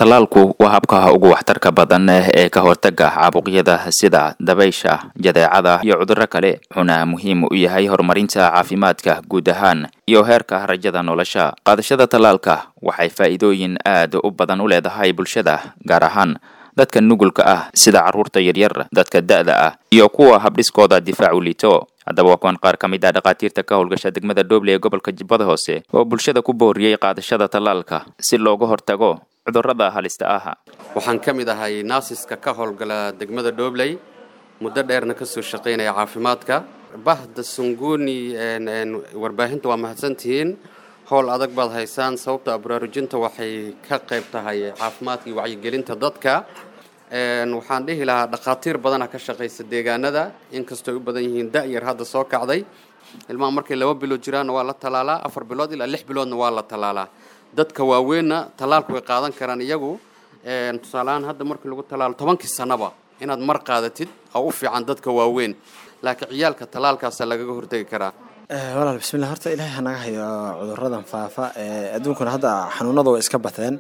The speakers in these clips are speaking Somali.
tallaalku waa habka ugu waxtarka badan ee ka hortaga caabuqyada sida dabaysha jadeecada iyo cudurro kale wuxuuna muhiim u yahay horumarinta caafimaadka guud ahaan iyo heerka rajada nolosha qaadashada tallaalka waxay faa'iidooyin aad u badan u leedahay bulshada gaar ahaan dadka nugulka ah sida carruurta yaryar dadka da'da ah iyo kuwa habdhiskooda difaacu liito haddaba waa kuwan qaar ka mid ah dhakhaatiirta ka howlgasha degmada dhoble ee gobolka jubbada hoose oo bulshada ku booriyey qaadashada tallaalka si looga hortago cudurrada halista ah waxaan ka mid ahay naasiska ka howlgala degmada dhobley muddo dheerna ka soo shaqaynaya caafimaadka bahda sunguuni warbaahinta waa mahadsantihiin howl adag baad haysaan sababta baraarujinta waxay ka qayb tahay caafimaadka iyo wacyigelinta dadka waxaan dhihi lahaa dhakhaatiir badana ka shaqaysa deegaanada inkastoo u badan yihiin da-yar hadda soo kacday ilmaha markay laba bilood jiraanna waa la tallaalaa afar bilood ilaa lix biloodna waa la tallaalaa dadka waaweynna tallaalku way qaadan karaan iyagu tusaaleahaan hadda markii lagu tallaalo tobankii sannaba inaad mar qaadatid oo u fiican dadka waaweyn laakiin ciyaalka tallaalkaasa lagaga hortegi karaa walaal bismillah horta ilaahay hanaga hayo cuduradan faafa adduunkuna hadda xanuunada way iska bateen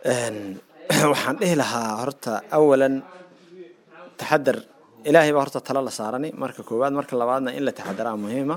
waxaan dhihi lahaa horta awalan taxadar ilaahay baa horta talo la saarani marka koowaad marka labaadna in la taxadaraa muhiima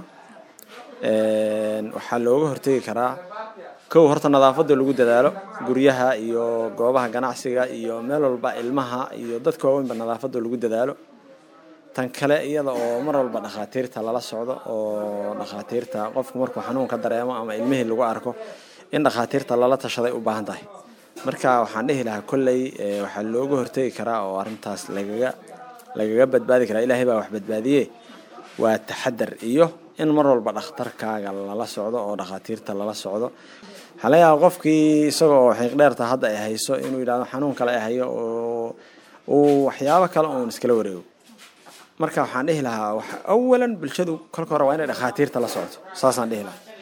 waxaa looga hortegi karaa kow horta nadaafada lagu dadaalo guryaha iyo goobaha ganacsiga iyo meel walba ilmaha iyo dadka waaweynba nadaafada lagu dadaalo tan kale iyada oo mar walba dhakhaatiirta lala socdo oo dhakhaatiirta qofku markuu xanuunka dareemo ama ilmihii lagu arko in dhakhaatiirta lala tashaday u baahan tahay marka waxaan dhihi lahaa kolley waxaa looga hortegi karaa oo arrintaas lagaga lagaga badbaadi karaa ilaahay baa wax badbaadiye waa taxadar iyo in mar walba dhakhtarkaaga lala socdo oo dhakhaatiirta lala socdo waxaa laga yaaba qofkii isaga oo xiiqdheerta hadda ay hayso inuu yidhahdo xanuun kale ay hayo oo uu waxyaabo kale uun iskala wareego marka waxaan dhihi lahaa awalan bulshadu kolka hore waa inay dhakhaatiirta la socto saasaan dhihi lahaa